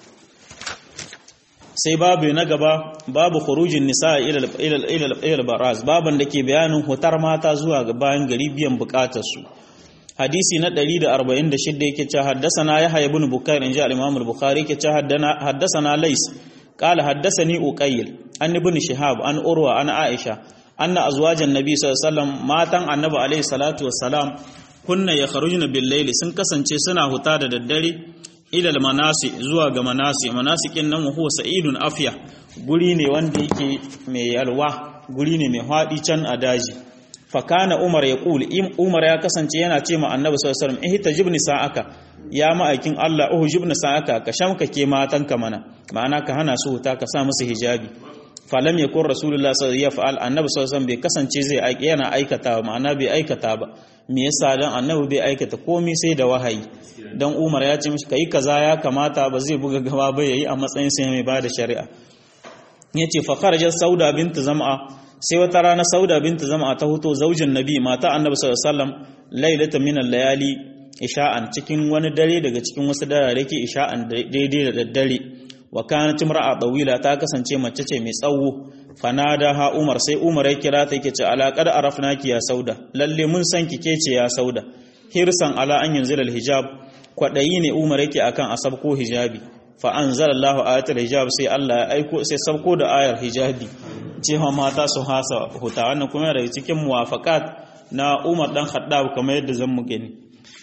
sai babu na gaba babu khurujin nisa ila baraz baban da ke bayanin hutar mata zuwa ga bayan gari biyan bukatar su hadisi na 146 yake cewa haddathana yahya ibn bukair inja al-imam al-bukhari yake cewa haddathana lays qala haddathani uqayl an ibn shihab an urwa an aisha anna azwajan nabi sallallahu alaihi wasallam matan annabi alaihi salatu wassalam kunna yakhrujuna bil layli sun kasance suna huta da daddare ilal manasi zuwa ga manasi manasikin nan huwa sa'idun afiya guri ne wanda yake mai yalwa guri ne mai haɗi can a daji fakana umar ya kul umar ya kasance yana ce ma annabi sallallahu alaihi wasallam ihtajibni sa'aka ya ma'aikin Allah uhu jibna sa'aka ka shamka ke matan ka mana ma'ana ka hana su huta ka sa musu hijabi falam yakun rasulullah sallallahu alaihi wasallam annabi sallallahu alaihi wasallam bai kasance zai yana aikata ma'ana bai aikata ba me yasa dan annabi bai aikata komai sai da wahayi dan Umar ya ce mishi kai kaza ya kamata ba zai buga gaba ba yayi a matsayin sai mai bada shari'a yace fa kharajat sauda bint zam'a sai wata rana sauda bint zam'a ta huto zaujin nabi mata annabi sallallahu alaihi wasallam lailatan min al-layali isha'an cikin wani dare daga cikin wasu darare ke isha'an daidai da daddare wa kanat imra'a tawila ta kasance mace ce mai tsawo fanada ha umar sai umar ya kira ta yake ce alaƙar arafnaki ya sauda lalle mun san ki ke ce ya sauda hirsan ala an yanzu hijab kwaɗayi ne umar yake akan a sabko hijabi fa anzalallahu ayatul hijab sai Allah ya aiko sai sabko da ayar hijabi cewa mata su hasa huta wannan kuma daga cikin muwafaqat na Umar dan Khattab kamar yadda zan mu gani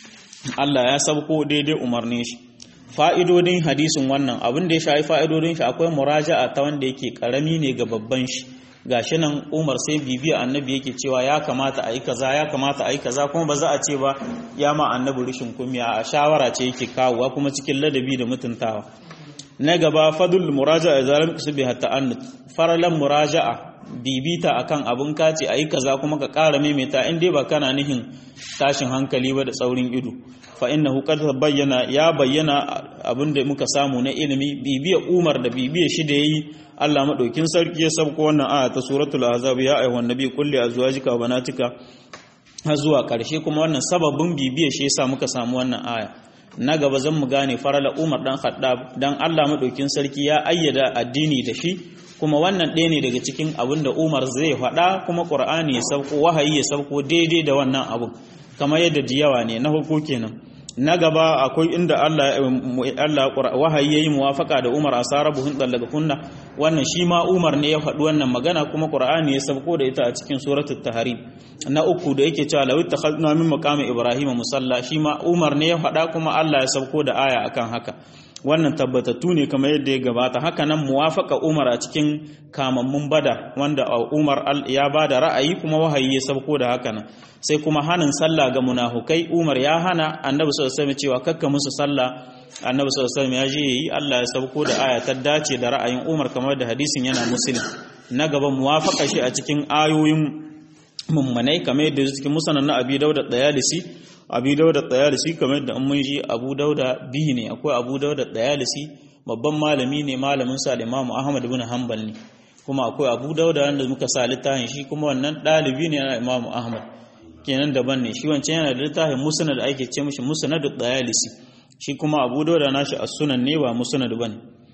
Allah ya sabko daidai umarnin shi fa'idodin hadisin wannan abin da ya shafi fa'idodin shi akwai muraja'a ta wanda yake karami ne ga babban shi gashi nan Umar sai bibiya annabi yake cewa ya kamata a yi kaza ya kamata a yi kaza kuma ba za a ce ba ya ma annabi rishin kumiya a shawara ce yake kawowa kuma cikin ladabi da mutuntawa na gaba fadul muraja'a zalim kusbi hatta annut faralan muraja'a bibita akan abun kace ayi kaza kuma ka ƙara maimaita in dai ba kana nihin tashin hankali ba da tsaurin ido fa innahu qad bayyana ya bayyana abin da muka samu na ilimi bibiya Umar da bibiya shi da yayi Allah madaukin sarki ya sabko wannan aya ta suratul ahzab ya ayyuhan nabi kulli azwajika wa banatika har zuwa ƙarshe kuma wannan sababin bibiya shi yasa muka samu wannan aya na gaba zan mu gane farala Umar dan Khattab dan Allah madaukin sarki ya ayyada addini da shi kuma wannan ɗaya ne daga cikin abin da Umar zai faɗa kuma Qur'ani ya sauko wahayi ya sauko daidai da wannan abun kamar yadda diyawa ne na farko kenan na gaba akwai inda Allah Allah wahayi yayi muwafaka da Umar asarabuhun daga kunna wannan shi ma Umar ne ya faɗi wannan magana kuma Qur'ani ya sauko da ita a cikin suratul tahrim na uku da yake cewa law takhadna min maqami ibrahim musalla shi ma Umar ne ya faɗa kuma Allah ya sauko da aya akan haka wannan tabbatattu ne kamar yadda ya gabata haka nan muwafaka Umar a cikin kamammun bada wanda Umar ya bada ra'ayi kuma wahayi ya sauko da haka nan sai kuma hanin sallah ga munafukai Umar ya hana Annabi sallallahu alaihi wasallam cewa kakka musu sallah Annabi sallallahu alaihi wasallam ya je yi Allah ya sauko da aya ta dace da ra'ayin Umar kamar da hadisin yana muslim na gaba muwafaka shi a cikin ayoyin mummanai kamar yadda cikin musanan na Abi Dawud da Abi Dawud da kamar yadda an mun ji Abu Dawud biyu ne akwai Abu Dawud da babban malami ne malamin sa Imam Ahmad ibn Hanbal ne kuma akwai Abu Dawud wanda muka sa littafin shi kuma wannan dalibi ne na Imam Ahmad kenan daban ne shi wancan yana da littafin musnad da ake ce mishi musnad dayalisi shi kuma Abu Dawud nashi as-sunan ne ba musnad bane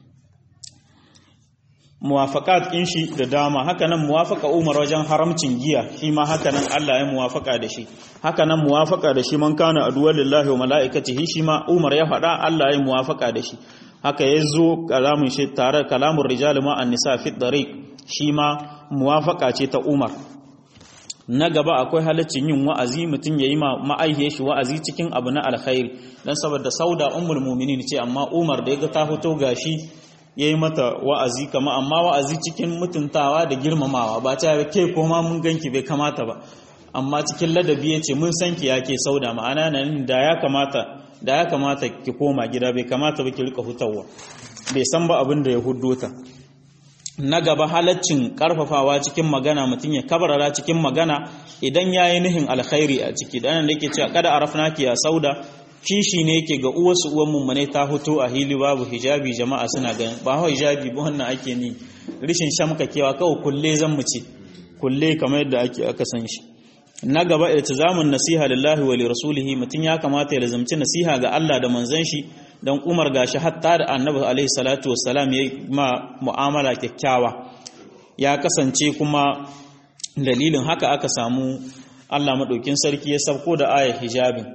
muwafaqat in shi da dama haka nan muwafaqa Umar wajen haramcin giya shi ma haka nan Allah ya muwafaqa da shi haka nan muwafaqa da shi man kana aduwar lillahi wa malaikatihi shi ma Umar ya faɗa Allah ya muwafaqa da shi haka yazo kalamun shi tare kalamun rijal ma an-nisa fi dariq shi ma muwafaqa ce ta Umar na gaba akwai halaccin yin wa'azi mutum yayi ma ma'aihiyar shi wa'azi cikin abu na alkhairi dan saboda sauda ummul mu'minin ce amma Umar da yaga ta fito gashi yayi mata wa'azi kama amma wa'azi cikin mutuntawa da girmamawa ba ta ke koma mun ganki bai kamata ba amma cikin ladabi yace mun san ki yake sauda ma'ana nan da ya kamata da ya kamata ki koma gida bai kamata ba ki rika hutawa bai san ba abin da ya huddo ta na gaba halaccin karfafawa cikin magana mutum ya kabarara cikin magana idan ya yi nihin alkhairi a ciki dan da yake cewa kada arafna ki ya sauda kishi ne yake ga uwarsu uwan mummune ta hoto a hili babu hijabi jama'a suna ganin ba hau hijabi ba wannan ake ni rishin shamkakewa kawai kulle zan mu ce kulle kamar yadda ake aka san shi na gaba iltizamun nasiha lillahi wa li rasulihi mutum ya kamata ya lazumci nasiha ga Allah da manzon shi dan Umar gashi hatta da Annabi alaihi salatu wassalam ya ma mu'amala kyakkyawa ya kasance kuma dalilin haka aka samu Allah madaukin sarki ya sauko da ayar hijabin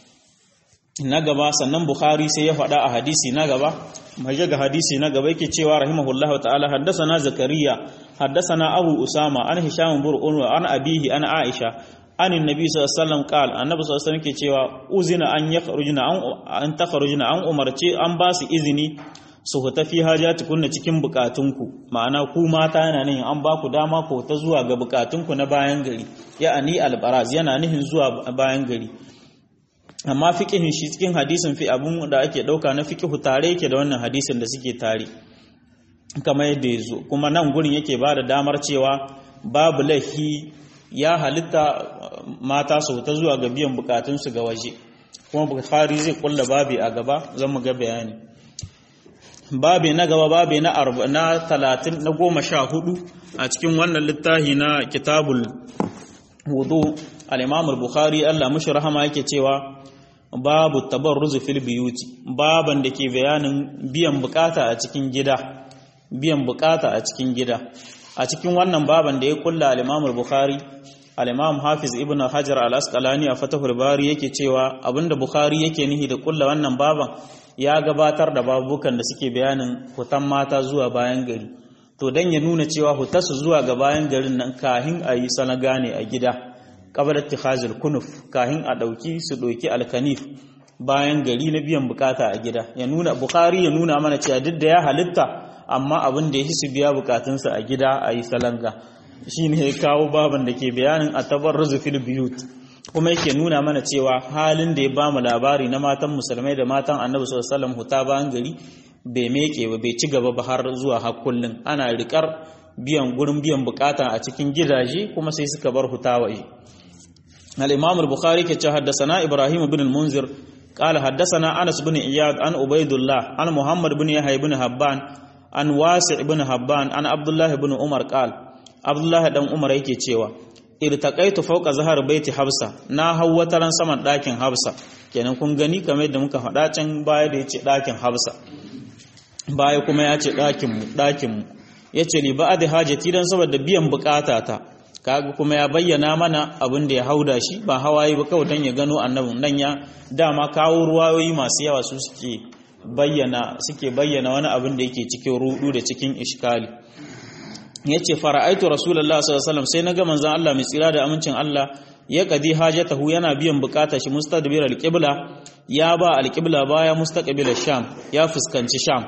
na gaba sannan Bukhari sai ya faɗa a hadisi na gaba maje ga hadisi na gaba yake cewa rahimahullahu ta'ala haddathana zakariya haddathana abu usama an hisham bin urwa an abihi an aisha an annabi sallallahu alaihi wasallam qal annabi sallallahu alaihi wasallam ke cewa uzina an yakhrujuna an an takhrujuna an umarce an ba su izini su huta fi hajatukunna cikin bukatunku ma'ana ku mata yana nihin an ba ku dama ku ta zuwa ga bukatunku na bayan gari ya'ani albaraz yana nihin zuwa bayan gari amma fiqihin shi cikin hadisin fi abun da ake dauka na fiqihu tare yake da wannan hadisin da suke tare kamar yadda ya zo kuma nan gurin yake ba da damar cewa babu laifi ya halitta mata su ta zuwa ga biyan bukatunsu ga waje kuma bukhari zai kulla babi a gaba zan mu ga bayani babi na gaba babi na na talatin na goma sha hudu a cikin wannan littafi na kitabul wudu al-imam al-bukhari Allah mushi rahama yake cewa babu tabarruzu fil biyuti baban da ke bayanin biyan bukata a cikin gida biyan bukata a cikin gida a cikin wannan baban da ya kulla al-imam al-bukhari al-imam hafiz ibn hajar al-asqalani a fatahul bari yake cewa abinda bukhari yake nihi da kulla wannan baban ya gabatar da babukan da suke bayanin hutan mata zuwa bayan gari to dan ya nuna cewa hutasu zuwa ga bayan garin nan kahin a yi sanaga ne a gida kabar ittikhazul kunuf kahin a dauki su doki alkanif bayan gari na biyan bukata a gida ya nuna bukhari ya nuna mana cewa duk da ya halitta amma abin da ya su biya bukatunsa a gida a yi salanga shine ya kawo baban da ke bayanin atabarruzu fil biyut kuma yake nuna mana cewa halin da ya bamu labari na matan musulmai da matan annabi sallallahu alaihi wasallam huta bayan gari bai meke ba bai ci gaba ba har zuwa har kullun ana rikar biyan gurin biyan bukata a cikin gidaje kuma sai suka bar huta waje al-imam al-bukhari ke ce haddathana ibrahim ibn al-munzir قال حدثنا انس بن اياد عن عبيد الله عن محمد بن يحيى بن حبان عن واسع بن حبان عن عبد الله بن عمر قال عبد الله dan umar yake cewa irtaqaitu fawqa zahar baiti habsa na hawwataran saman dakin habsa kenan kun gani kamar yadda muka faɗa can baya da yace dakin habsa baya kuma yace dakin mu dakin mu yace li ba'd hajati dan saboda biyan bukatata kaga kuma ya bayyana mana abin da ya hauda shi ba hawaye ba kawai dan ya gano annabin nan ya dama kawo ruwayoyi masu yawa su suke bayyana suke bayyana wani abin da yake cikin rudu da cikin iskali yace fara'aitu rasulullah sallallahu alaihi wasallam sai naga manzon Allah mai tsira da amincin Allah ya kadi hajatahu yana biyan bukata shi mustadbir alqibla ya ba alqibla baya mustaqbil sham ya fuskanci sham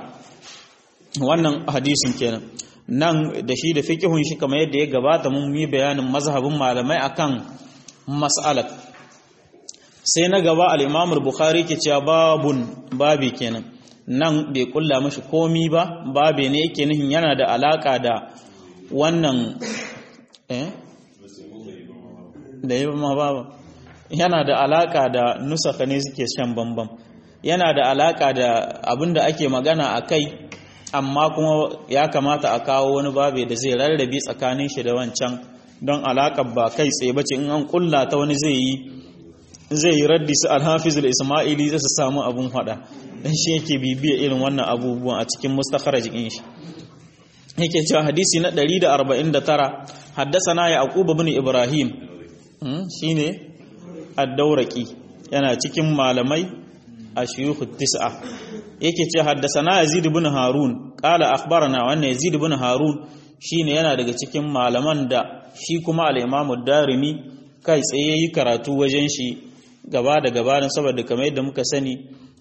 wannan hadisin kenan nan da shi da fiqhun shi kamar yadda ya gabata mun yi bayanin mazhabin malamai akan mas'alat sai na gaba al-Imam al-Bukhari ke cewa babun babi kenan nan bai kulla mashi komi ba babe ne yake nihin yana da alaka da wannan eh da yi ma baba yana da alaka da nusaka ne suke shan bambam yana da alaka da abinda ake magana a kai amma kuma ya kamata a kawo wani babe da zai rarrabe tsakanin shi da wancan don alakar ba kai tsaye bace in an kulla ta wani zai yi zai yi raddi su alhafiz ismaili zai su samu abun hada dan shi yake bibiya irin wannan abubuwan a cikin mustakharaj din shi yake cewa hadisi na 149 haddasana yaqub ibn ibrahim shine ad-dauraqi yana cikin malamai a shuyukh tis'a yake ce haddasana yazid ibn harun qala akhbarana wannan yazid ibn harun shine yana daga cikin malaman da shi kuma al-imam ad-darimi kai tsaye yi karatu wajen shi gaba da gaba saboda kamar yadda muka sani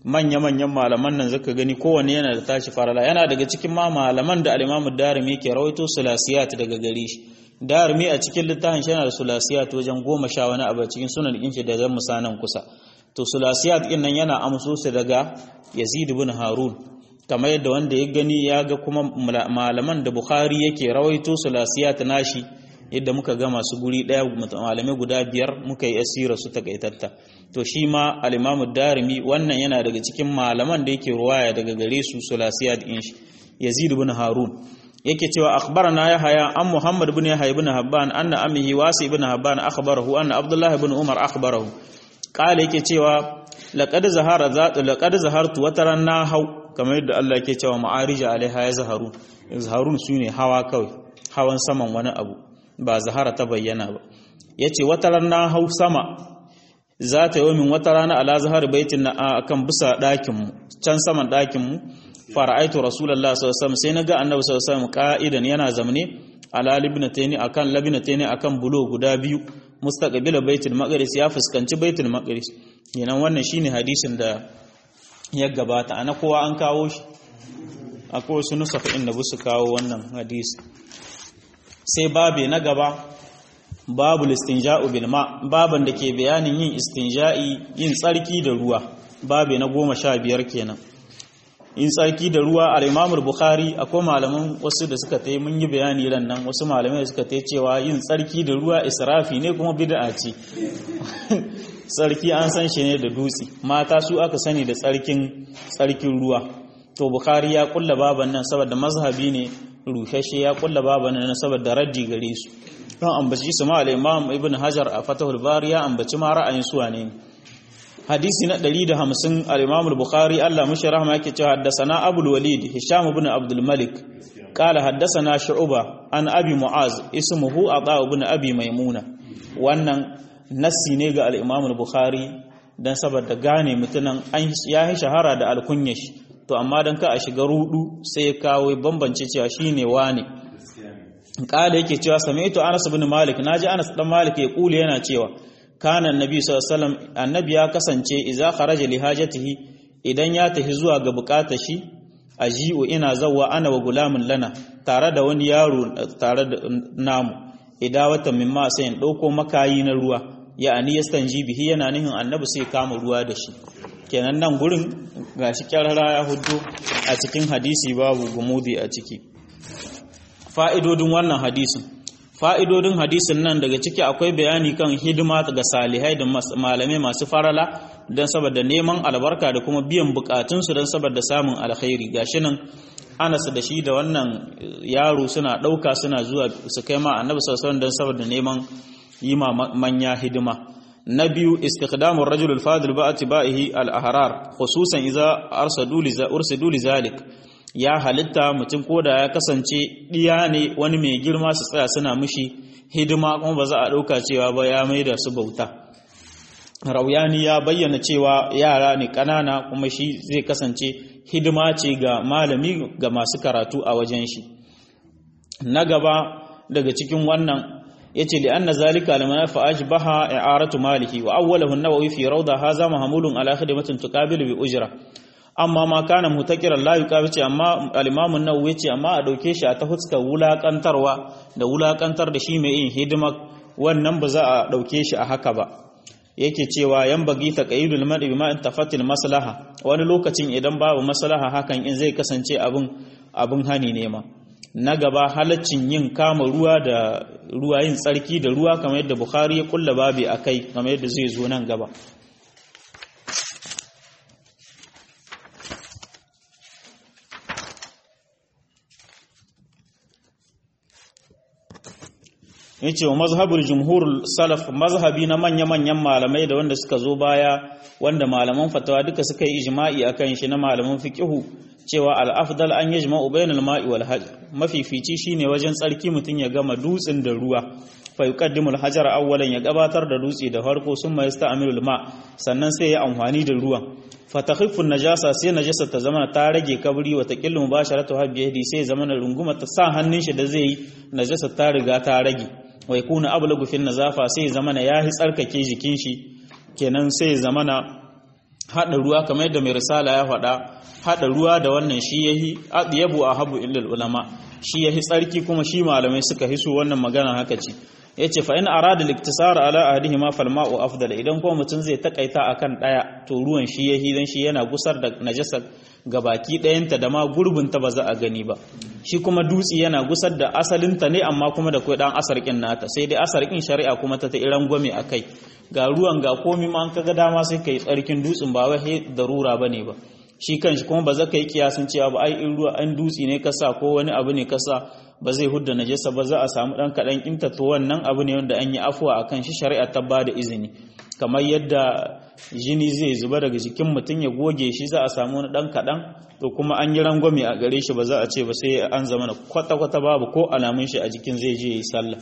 manya-manyan malaman nan zaka gani kowanne yana da tashi farala yana daga cikin ma malaman da al-Imam Darimi ke rawaito sulasiyat daga gare shi Darimi a cikin littafin shi yana da sulasiyat wajen goma sha wani abu cikin sunan din shi da zan musanan kusa to sulasiyat din nan yana amso su daga Yazid ibn Harun kamar yadda wanda ya gani ya ga kuma malaman da Bukhari yake rawaito sulasiyat nashi yadda muka ga masu guri daya malamai guda biyar muka yi asira su takaitatta to shi ma al-imamu darimi wannan yana daga cikin malaman da yake ruwaya daga gare su sulasiyat din shi yazid ibn harun yake cewa akhbarana yahya an muhammad ibn yahya ibn habban anna ammihi wasi ibn habban akhbarahu anna abdullah ibn umar akhbarahu qala yake cewa laqad zahara zat laqad zahartu wataran na hau kamar yadda Allah yake cewa ma'arija alaiha ya zaharu zaharun sune hawa kawai hawan saman wani abu ba zahara ta bayyana ba yace wataran na hau sama za ta yi min wata rana ala zahar baitin na akan bisa ɗakinmu can saman ɗakinmu fara'aitu rasulullah sallallahu alaihi sai naga annabi sallallahu alaihi wasallam qa'idan yana zamne ala libnataini akan labnataini akan bulo guda biyu mustaqbila baitul maqdis ya fuskanci baitul maqdis yanan wannan shine hadisin da ya gabata ana kowa an kawo shi akwai wasu nusafa inda busu kawo wannan hadisi sai babe na gaba babu listinja'u bil ma baban da ke bayanin yin istinja'i yin tsarki da ruwa babe na goma sha biyar kenan yin tsarki da ruwa al imamul bukhari akwai malaman wasu da suka tai mun yi bayani ran nan wasu malamai suka tai cewa yin tsarki da ruwa israfi ne kuma bid'a ce tsarki an san shi ne da dutse mata su aka sani da tsarkin tsarkin ruwa to bukhari ya kulla baban nan saboda mazhabi ne rushashe ya kulla baban nan saboda raddi gare su don ambaci su ma al-imam ibn hajar a fatahul bari ya ambaci ma ra'ayin su ne hadisi na 150 al-imam al-bukhari Allah mushi rahma yake cewa haddathana abul walid hisham ibn abdul malik قال حدثنا شعبة عن أبي معاذ اسمه عطاء بن أبي ميمونة wannan nassi ne ga al-Imam al-Bukhari dan saboda gane mutunan an ya yi shahara da alkunya shi to amma dan ka a shiga rudu sai ya kawo bambance cewa shine wane kala yake cewa sami'tu Anas ibn Malik naji Anas dan Malik ya kule yana cewa kana annabi sallallahu alaihi wasallam annabi ya kasance idza kharaja li hajatihi idan ya tafi zuwa ga bukatar shi aji'u ina zawwa ana wa gulamin lana tare da wani yaro tare da namu idawata mimma sai in dauko makayi na ruwa ya'ani yastanji bihi yana nihin annabi sai kama ruwa da shi kenan nan gurin gashi kyarara ya hudu a cikin hadisi babu gumudi a ciki fa'idodin wannan hadisin fa'idodin hadisin nan daga ciki akwai bayani kan hidima ga salihai da malamai masu farala don saboda neman albarka da kuma biyan bukatunsu don saboda samun alkhairi gashi nan anas da shi da wannan yaro suna ɗauka suna zuwa su kai ma annabi sallallahu don saboda neman yi ma manya hidima na biyu istiqdamur rajul al-fadil ba atba'ihi al-ahrar khususan idza arsadu li ursidu li zalik ya halitta mutum koda ya kasance diya ne wani mai girma su tsaya suna mishi hidima kuma ba za a ɗauka cewa ba ya maida su bauta rauyani ya bayyana cewa yara ne ƙanana kuma shi zai kasance hidima ce ga malami ga masu karatu a wajen shi na gaba daga cikin wannan yace li anna zalika lamana fa ajbaha i'aratu malihi wa awwalahu an-nawawi fi rawda hadha mahmulun ala khidmatin tuqabilu bi ujra amma ma kana mutakiran la yuqabici amma al-imam an-nawawi yace amma a dauke shi a ta huskar wulakantarwa da wulakantar da shi mai yin hidima wannan ba za a dauke shi a haka ba yake cewa yan bagi taqayyudul mar'i bima intafatil maslaha wani lokacin idan babu maslaha hakan in zai kasance abin abin hani ne ma na gaba halaccin yin kama ruwa da ruwa yin tsarki da ruwa kamar yadda Bukhari ya kulla babi akai kamar yadda zai zo nan gaba yace wa mazhabul jumhur salaf mazhabi na manya-manyan malamai da wanda suka zo baya wanda malaman fatawa duka suka yi ijma'i akan shi na malaman fiqihu cewa al-afdal an yajma'u bainal ma'i wal hajj mafifici shine wajen tsarki mutun ya gama dutsin da ruwa fa yuqaddimu al-hajar awwalan ya gabatar da dutse da farko summa yasta'milu ma sannan sai ya amfani da ruwan fa takhiffu najasa sai najasa ta zama ta rage kabri wa taqillu mubasharatu habbi sai zama na runguma ta sa hannun shi da zai yi najasa ta riga ta rage wa yakuna ablagu fil nazafa sai zamana yahi tsarkake jikin shi kenan sai zamana hada ruwa kamar yadda mai risala ya faɗa hada ruwa da wannan shi yahi yabu ahabu illal ulama shi yahi tsarki kuma shi malamai suka hiso wannan magana haka ce yace fa in arada liktisar ala ahadihima fal ma'u afdal idan kuma mutum zai takaita akan daya to ruwan shi yahi dan shi yana gusar da najasa gabaki ɗayanta da ma gurbinta ba za a gani ba shi kuma dutse yana gusar da asalinta ne amma kuma da kai dan asarkin nata sai dai asarkin shari'a kuma ta ta iran gwame akai ga ruwan ga komi ma an kaga dama sai kai tsarkin dutsen ba wai darura bane ba shi kanshi kuma ba za ka yi kiyasin cewa ba ai in ruwa an dutse ne kasa ko wani abu ne kasa ba zai hudda najasa ba za a samu dan kadan kinta to wannan abu ne wanda an yi afuwa akan shi shari'a ta ba da izini kamar yadda jini zai zuba daga jikin mutum ya goge shi za a samu wani dan kadan to kuma an yi rangwame a gare shi ba za a ce ba sai an zama na kwata kwata babu ko alamun shi a jikin zai je yi sallah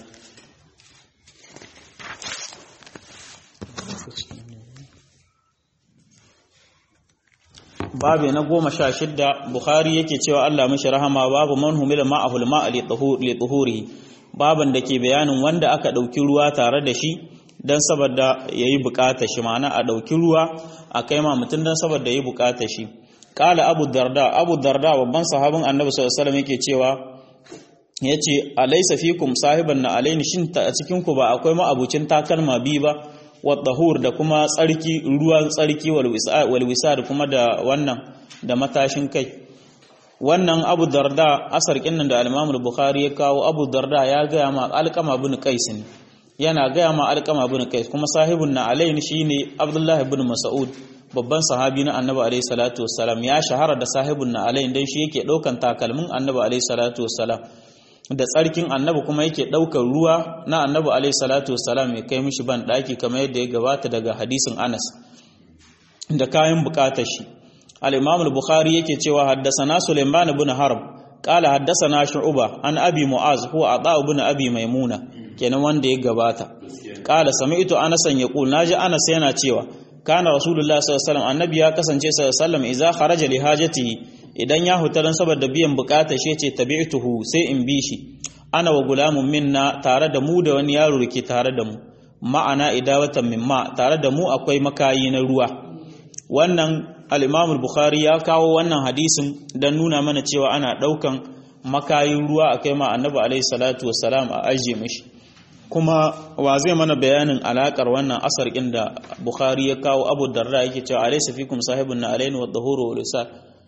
babu na goma sha shidda bukhari yake cewa Allah mashi rahama babu man humila ma'ahul ma'a li tuhuri baban da ke bayanin wanda aka ɗauki ruwa tare da shi don saboda ya yi bukata shi ma'ana a ɗauki ruwa a kai ma mutum don saboda ya yi bukata shi ƙala abu darda abu darda babban sahabin annabi sallallahu alaihi yake cewa ya ce alaisa fikum sahiban na alaini shin a cikin ku ba akwai ma'abucin takalma biyu ba wadahur da kuma tsarki ruwan tsarki walwisa da kuma da wannan da matashin kai wannan abu darda asar kinnan da al bukhari ya kawo abu darda ya gaya ma alkama bin qais ne yana gaya ma alkama bin qais kuma sahibun na alayn shine abdullahi bin mas'ud babban sahabi na annabi alaihi salatu wassalam ya shahara da sahibun na alayn dan shi yake daukan takalmin annabi alaihi salatu wassalam da tsarkin annabi kuma yake ɗaukar ruwa na annabi alaihi salatu wassalam ya kai mishi ban ɗaki kamar yadda ya gabata daga hadisin anas da kayan bukatar shi al-imam al-bukhari yake cewa haddasana sulaiman ibn harb qala haddasana shu'ba an abi mu'az huwa ata ibn abi maimuna kenan wanda ya gabata qala sami'tu anas yaqul naji anas yana cewa kana rasulullah sallallahu alaihi wasallam annabi ya kasance sallallahu alaihi wasallam idza kharaja li hajatihi idan ya huta dan saboda biyan bukata shi ce tabi'tuhu sai in bi shi ana wa gulamun minna tare da mu da wani yaro ke tare da mu ma'ana idawatan mimma tare da mu akwai makayi na ruwa wannan al-Imam bukhari ya kawo wannan hadisin dan nuna mana cewa ana daukan makayin ruwa akai ma Annabi alaihi salatu wassalam a aje mishi kuma wa zai mana bayanin alakar wannan asar inda Bukhari ya kawo Abu Darda yake cewa alaysa fikum sahibun na alaini wa dhahuru wa lisal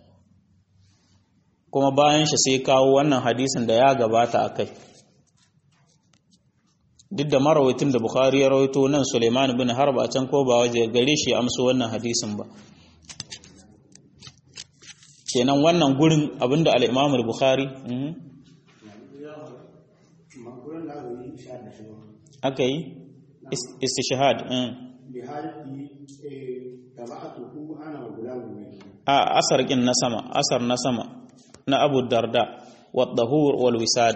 kuma bayan shi sai kawo wannan hadisin da ya gabata a kai duk da marawaitin da bukhari ya rawaito nan suleiman bin harb a can ko ba waje gare shi amso wannan hadisin ba kenan wannan gurin abinda al-imam bukhari aka yi istishhad a asar kin na sama asar na sama na abu darda wadahur wal wisad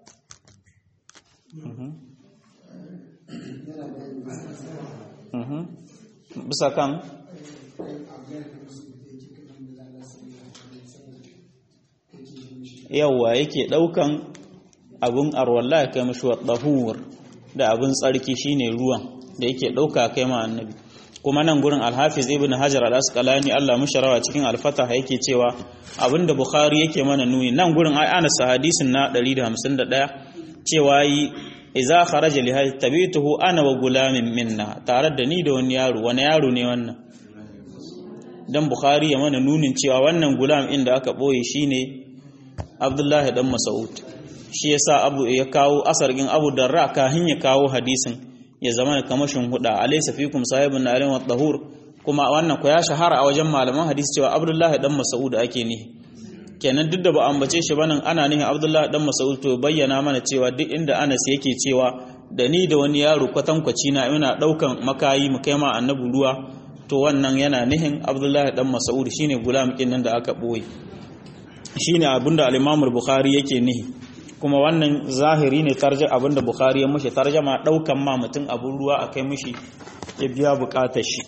bisa kan yawwa yake daukan abun arwallah ya kai mashi wadahur da abun tsarki shine ruwan da yake dauka kai ma annabi kuma nan gurin alhafiz ibn hajar al-asqalani Allah musharawa cikin al-fatah yake cewa abinda bukhari yake mana nuni nan gurin ai anas hadisin na 151 cewa yi idza kharaja li hajj tabituhu ana wa gulamin minna tare da ni da wani yaro wani yaro ne wannan dan bukhari ya mana nunin cewa wannan gulam inda aka boye shine abdullahi dan mas'ud shi yasa abu ya kawo asargin abu darra kahin ya kawo hadisin ya zama da kamashin huda alaysa fikum sahibun na alim tahur kuma wannan ku ya shahara a wajen malaman hadisi cewa abdullahi dan mas'ud ake ne kenan duk da ba ambace shi banan ana nihin abdullahi dan mas'ud to bayyana mana cewa duk inda Anas yake cewa da ni da wani yaro kwatankwaci na ina daukan makayi mu kai ma annabi ruwa to wannan yana nihin abdullahi dan mas'ud shine gulam kin nan da aka boye shine abinda al-imam al-bukhari yake nihi kuma wannan zahiri ne tarjama abinda bukhari ya mushi tarjama daukan ma mutum abun ruwa akai mushi ya biya bukatar shi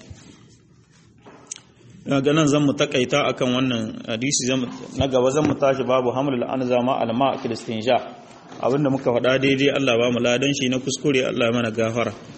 ga nan zan mu takaita akan wannan hadisi na gaba zan mu tashi babu hamlul anza ma alma kilistinja abinda muka faɗa daidai Allah ba mu ladan shi na kuskure Allah mana gafara